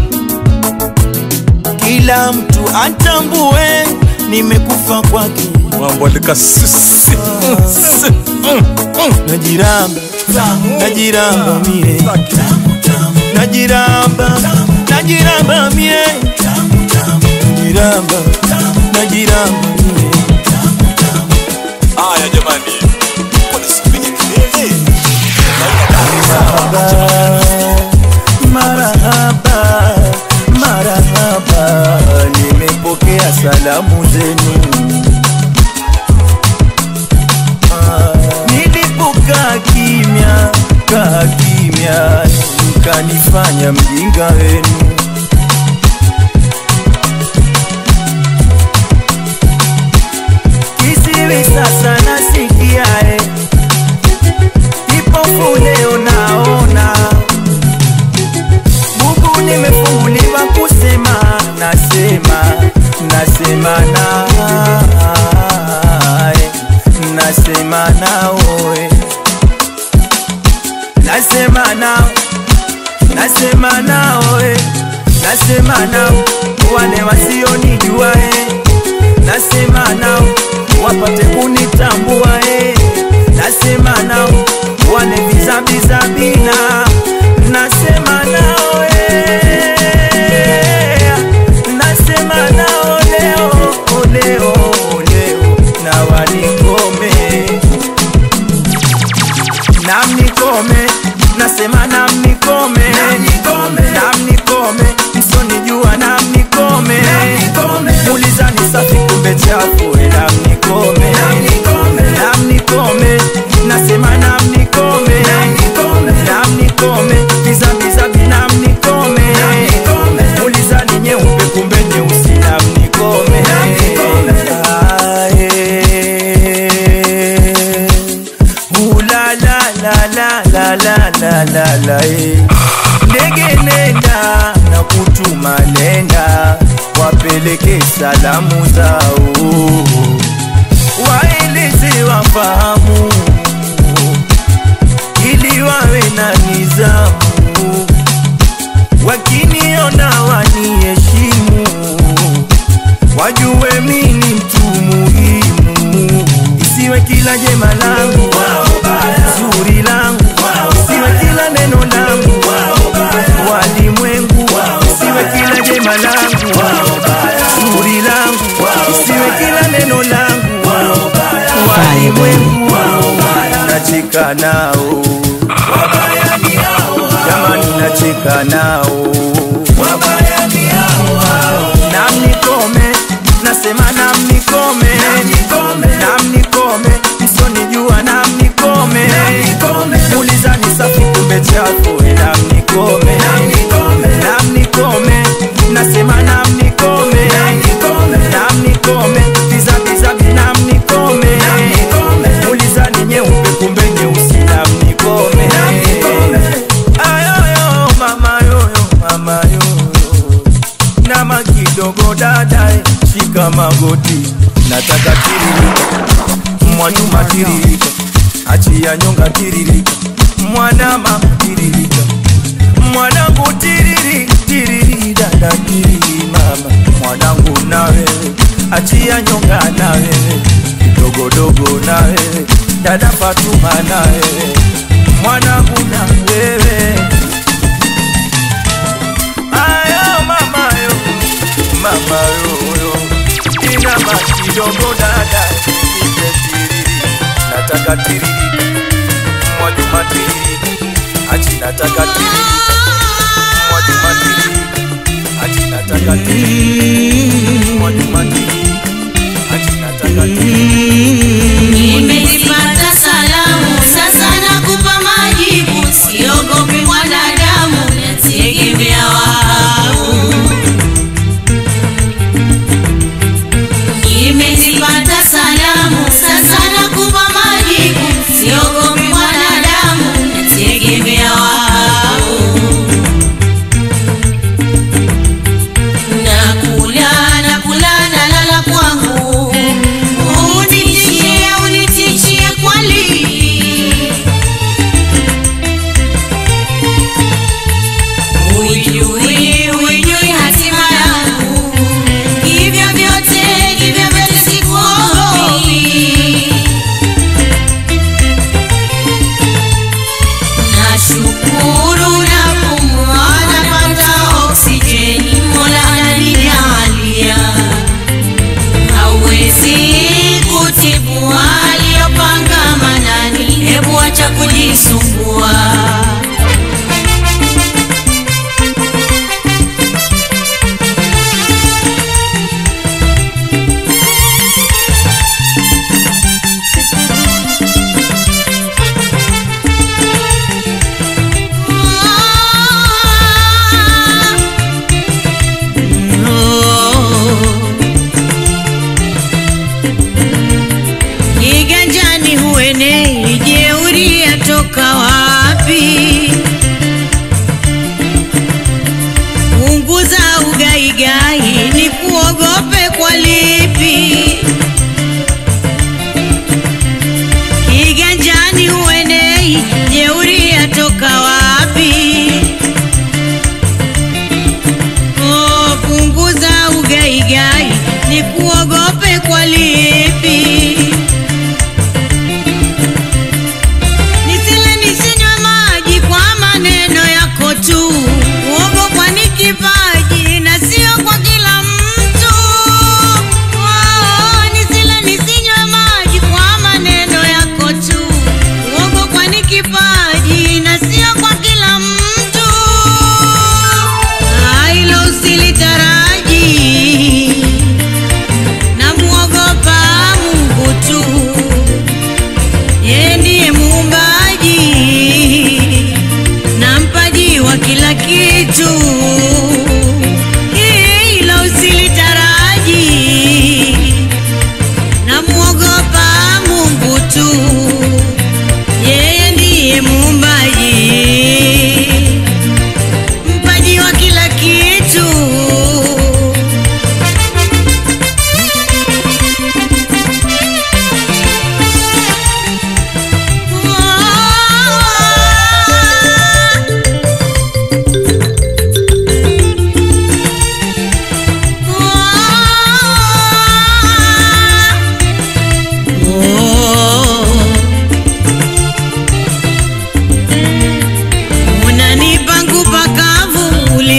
Speaker 11: kila mtu atambue nimekufa kwake
Speaker 14: mambo alika sisi
Speaker 11: najiramba najiramba mie najiramba najiramba mie najiramba najiramba mie
Speaker 14: haya jamani wanisipige kelele
Speaker 11: marahaba marahaba nimepokea salamu zenu Ah, nilipokaa kimya kaa kimya mkanifanya mjinga wenu kisiwi sasa nasikia eh. kipofu leo naona Mungu nimefunguliwa kusema, nasema, nasema nawe, nasema nawe, nasema nao, nasema nawe, nasema nao, wale wasionijua eh, nasema nao, wapate kunitambua eh, nasema nao, wale vizabizabina, nasema nao eh, nasema nao leo, leo, leo salamu zao waeleze wafahamu ili wawe na nizamu wakiniona waniheshimu wajue mi ni mtu muhimu isiwe kila jema langu zuri langu isiwe kila neno langu walimwengu isiwe kila jema langu zuri langu isiwe kila neno langu walimwengu nacheka nao jamani nacheka nao namnikome nasema namnikome namnikome msonijua namnikome mulizani safi kumbe chako e namnikome namnikome nasema namnikome namnikome bizabizabi namnikome mulizani nyeupe kumbe nyeusi namnikome ayoyo mama yoyo mama yoyo nama kidogo dadae shika magoti nataka tiririka mwanyuma tiririka achia nyonga tiririka mwanama tiririka mwanangu tiriri tiriri dada tiriri mama mwanangu na wewe achia nyonga na wewe kidogodogo na wewe dada fatuma na wewe mwanangu na wewe ayo mama yo mama yoyo ina makidogo dada nipe tiriri nataka tiririka mwajuma tiririka achi nataka tiririka mwajuma tiririka achi nataka tiririka mwajuma tiririka achi nataka tiririka
Speaker 5: Nimezipata salamu sasa nakupa majibu, siogopi mwanadamu, nategemea wao. Nimezipata salamu sasa nakupa majibu, siogopi mwanadamu, nategemea wao. Nakula nakula nalala kwangu, unitishie unitishie kweli Ujui, ujui hatima yangu, hivyo vyote, hivyo vyote sikuogopi. Nashukuru napumua, napata oksijeni, Mola ananijalia. Hauwezi kutibu aliyopanga Manani, hebu acha kujisumbua. Kiganjani huenei, jeuri yatoka wapi? Punguza ugaigai, ni kuogope kwa lipi? Kiganjani huenei, jeuri yatoka wapi? Oh, punguza ugaigai, ni kuogope kwa lipi? Nisile nisinywe maji kwa maneno yako tu, uogopwa ni kipaji na sio kwa kila mtu. Oh,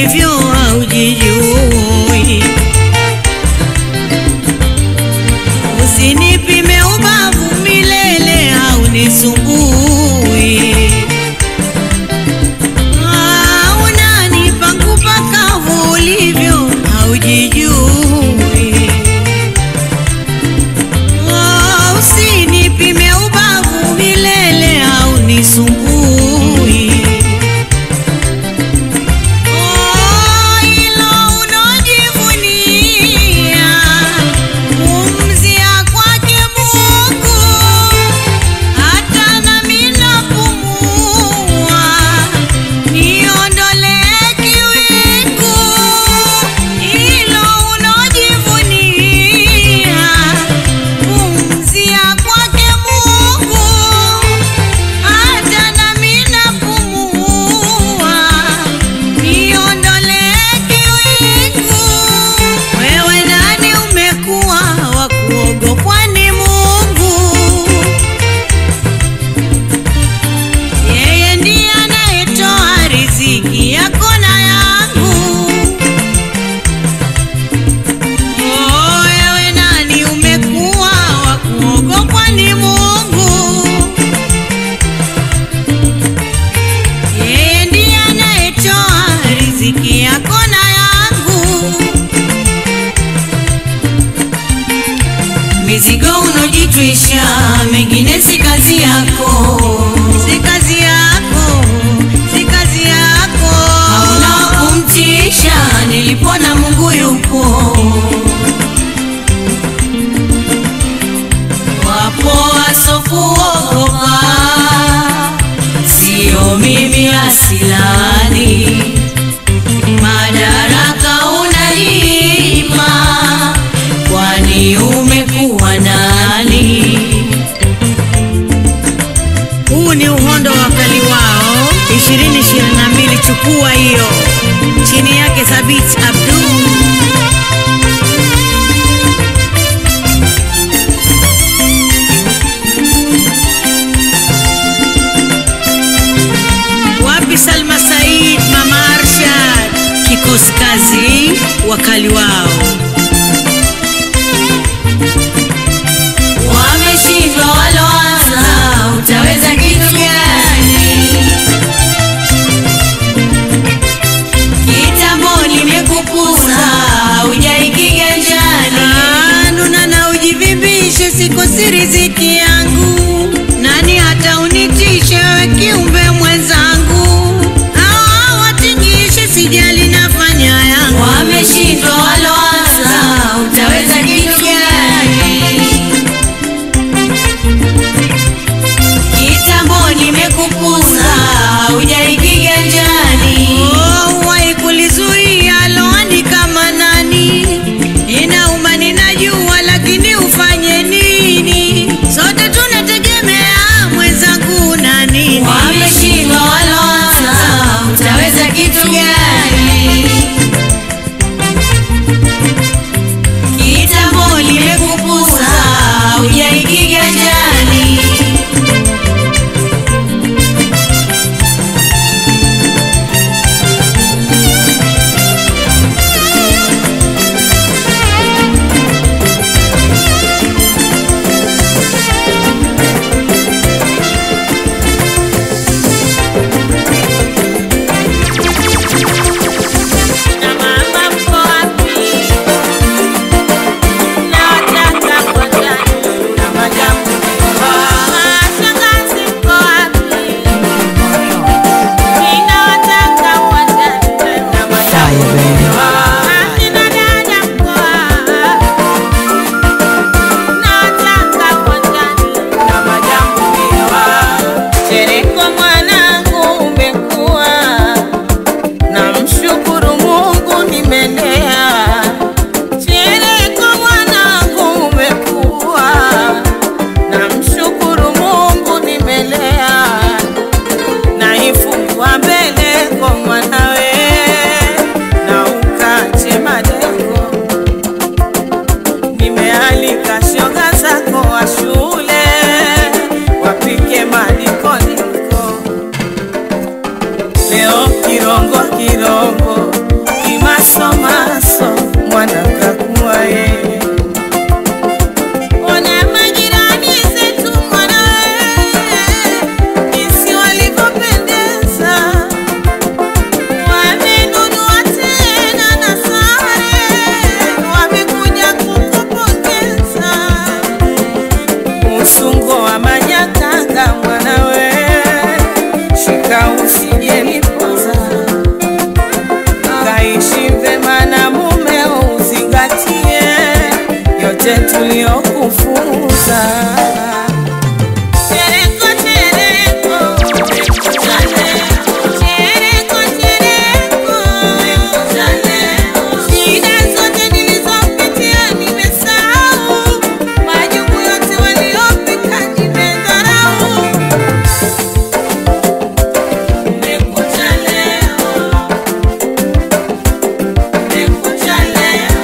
Speaker 5: ulivyo haujijui. Usinipime ubavu milele haunisumbui. Ah, unanipa ngupa kavu ulivyo haujijui. Oh, usinipime ubavu milele haunisumbui. Oh, ilo unajivunia kumzia kwake Mungu, hata nami napumua, niondolee kiwingu. Ilo unajivunia kumzia kwake Mungu, hata nami napumua, niondolee kiwingu. Wewe nani umekuwa wa kuogopwa ni Mungu? Yeye ndiye anayetoa riziki yako na yangu. Oh, wewe nani umekuwa wa kuogopwa ni Mungu? Yeye ndiye anayetoa riziki yako na yangu. Mizigo unojitwisha, mengine si kazi yako, si kazi yako, si kazi yako. Hauna wa kumtisha, nilipona Mungu yupo. Wapo wasokuogopa, sio mimi asilani. Madaraka unajipa, kwani umekuwa nani? Huu ni uhondo wa kali wao 2022, chukua hiyo. Chini yake Thabit Abdul. Wapi Salma Said, Mama Arshad, kikosi kazi, wakali wao
Speaker 9: Wameshindwa waloanza, utaweza kitu gani? Kitambo nimekupuza, hujai kiganjani.
Speaker 5: Ah, nuna na ujivimbishe, sikosi riziki yangu. Nani hata unitishe we kiumbe mwenzangu? Hawa watingishe, sijali nafanya yangu.
Speaker 9: Wameshindwa waloanza,
Speaker 1: yale tuliyokufunza. Chereko, chereko, chereko cha leo. Chereko, chereko, chereko cha leo. Shida zote nilizopitia nimesahau, majuku yote waliopika nimedharau. Chereko cha leo, chereko cha leo.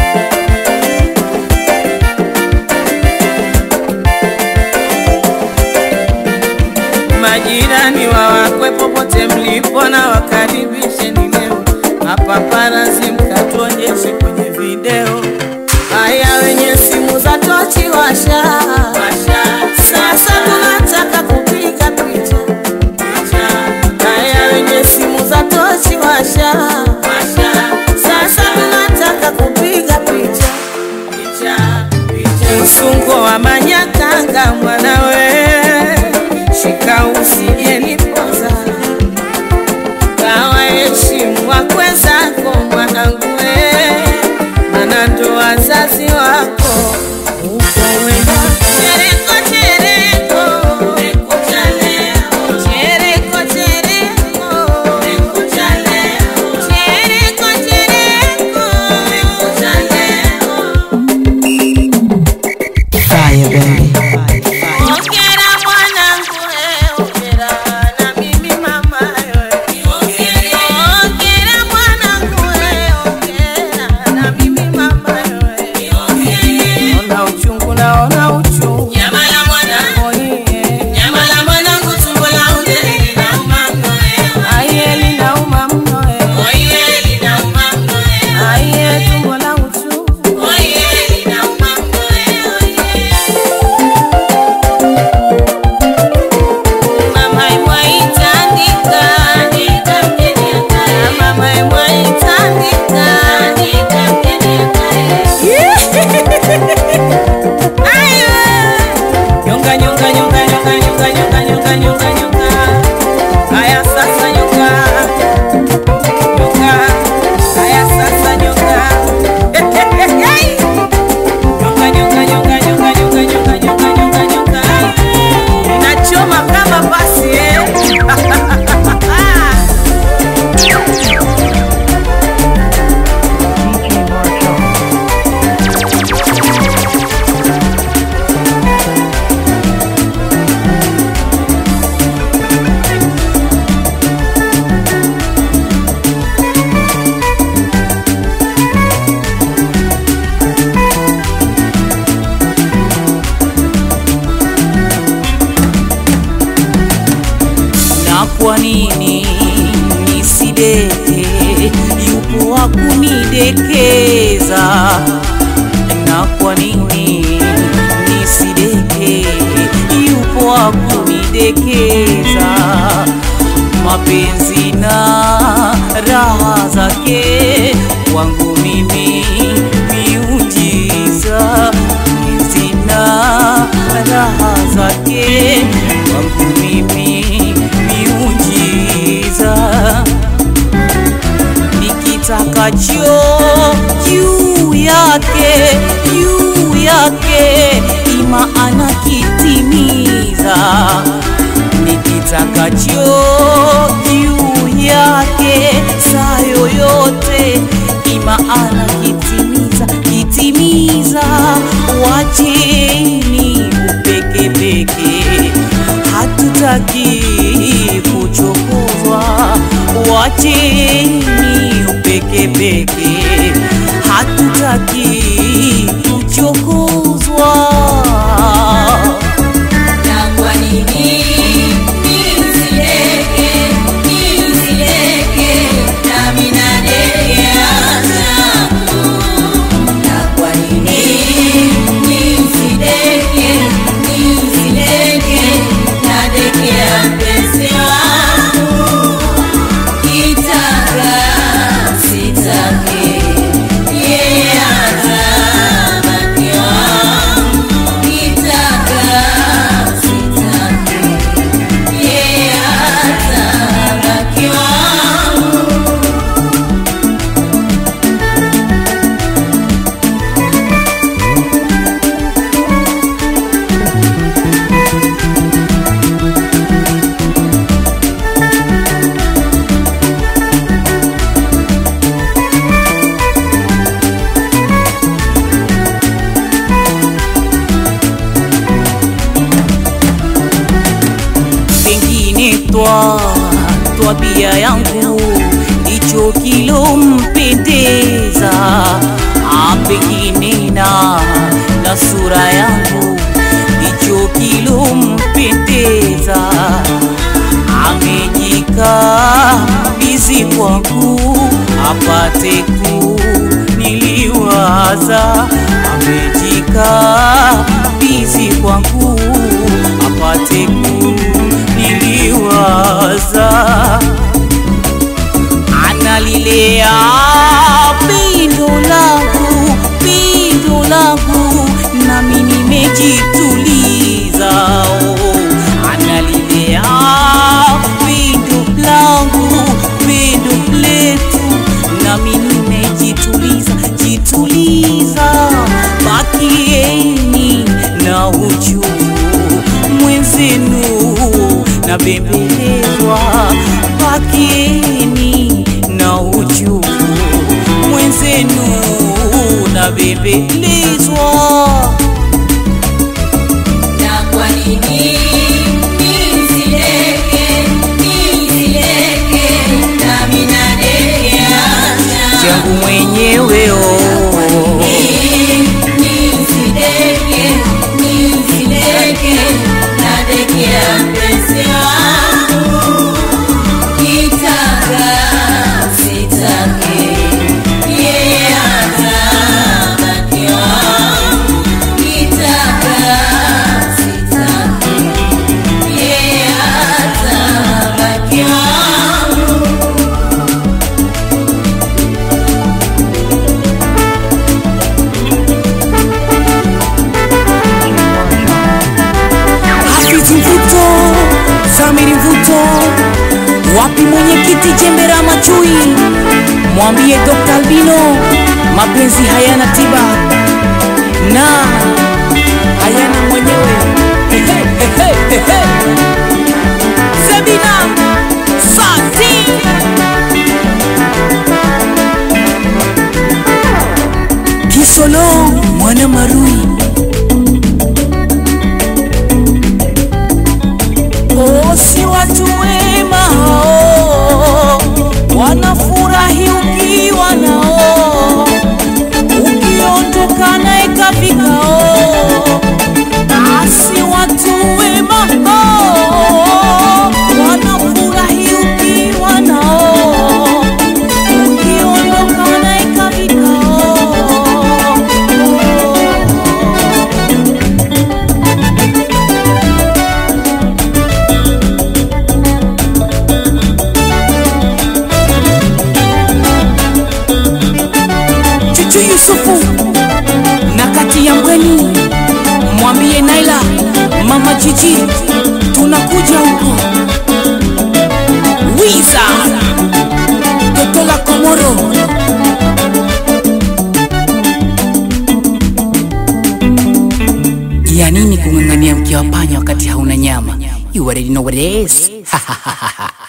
Speaker 1: Majirani wawakwe popote mlipo na wakaribisheni leo, mapaparazi mkatuonyeshe kwenye video. Haya, wenye simu za tochi washa, sasa tunataka kupiga picha. Haya, wenye simu za tochi washa, sasa tunataka kupiga picha. Msungo wa manyakanga mwanawe, shika usije nipoza, kawa heshimu wakwe zako mwanangu, we, maana ndo wazazi wako uko wenda. Chereko, chereko, chereko cha leo. Chereko, chereko, chereko cha leo. Chereko, chereko, chereko cha leo.
Speaker 2: Fire, baby.
Speaker 1: Ongera mwanangu we, ongera na mimi mama we. Ongera mwanangu we, ongera na mimi mama we. Ona uchungu naona uchungu. Nyama la mwanangu. Nyama la mwanangu tumbo la undele linauma mno wewe. Aiye linauma mno wewe. Oye linauma mno wewe. Aiye tumbo la uchungu. Oye linauma mno wewe. Mama imwaitandika, andika mgeni akae. Mama imwaitandika, andika mgeni akae. Ayo! Nyonga, nyonga, nyonga, nyonga, nyonga, nyonga, nyonga, nyonga, nyonga. Haya sasa nyonga. Nyonga. Haya sasa nyonga. Nyonga, nyonga, nyonga, nyonga, nyonga, nyonga, nyonga, nyonga, nyonga. Inachoma kama basi eh.
Speaker 15: na kwa nini nisideke? Yupo wa kunidekeza, na kwa nini nisideke? Yupo wa kunidekeza, mapenzi na raha zake kwangu mimi miujiza, mapenzi na raha zake kwangu mimi miujiza nikitakacho juu yake juu yake ima anakitimiza nikitakacho juu yake saa yoyote ima anakitimiza kitimiza wacheni upekepeke hatutaki kuchokozwa wacheni upekepeke hatutaki kuchokozwa
Speaker 9: Na kwa nini nisileke, nisileke, nami nadekea zangu? Na kwa nini nisileke, nisileke, nadekea mpenzi wangu? Kitaka, sitaki, yeye ataba
Speaker 15: twa twabia yangu icho kilompendeza apekinena na sura yangu icho kilompendeza amejikabizi kwangu apate kuniliwaza amejikabizi kwangu apate kuniliwaza analilea pindo langu pindo langu nami nimejituliza oh. analilea pindo langu pindo letu nami nimejituliza jituliza bakieni na uchungu mwenzenu na bembelezwa bakieni na uchungu mwenzenu na bembelezwa
Speaker 9: Na kwa nini nisileke, nisileke, nami nadekea
Speaker 15: changu mwenyewe oh.
Speaker 9: Nisileke, nisileke, nadekea mpenzi wangu. Kitaka, sitake, yeye atabaki wangu. Kitaka, sitake, yeye atabaki wangu.
Speaker 15: Hafizi Mvuto, Samiri Mvuto, wapi mwenyekiti Jembera Machui? Mwambie Dr. Albino mapenzi hayana tiba na hayana mwenyewe. Ehe, ehe, ehe. Sabina Sati Kisolo mwana Marui Oh, si watu wema hao, wanafurahi ukiwa nao, ukiondoka naye kavikao. Ah, si watu wema hao, wanafurahi ukiwa nao, ukiondoka naye kavikao. Chuchu Yusufu na kati ya Mbweni, mwambie Naila, mama Jiji, tunakuja huko. Wiza toto la Komoro, ya nini kung'ang'ania mkia wa panya wakati hauna nyama? You already know what it is.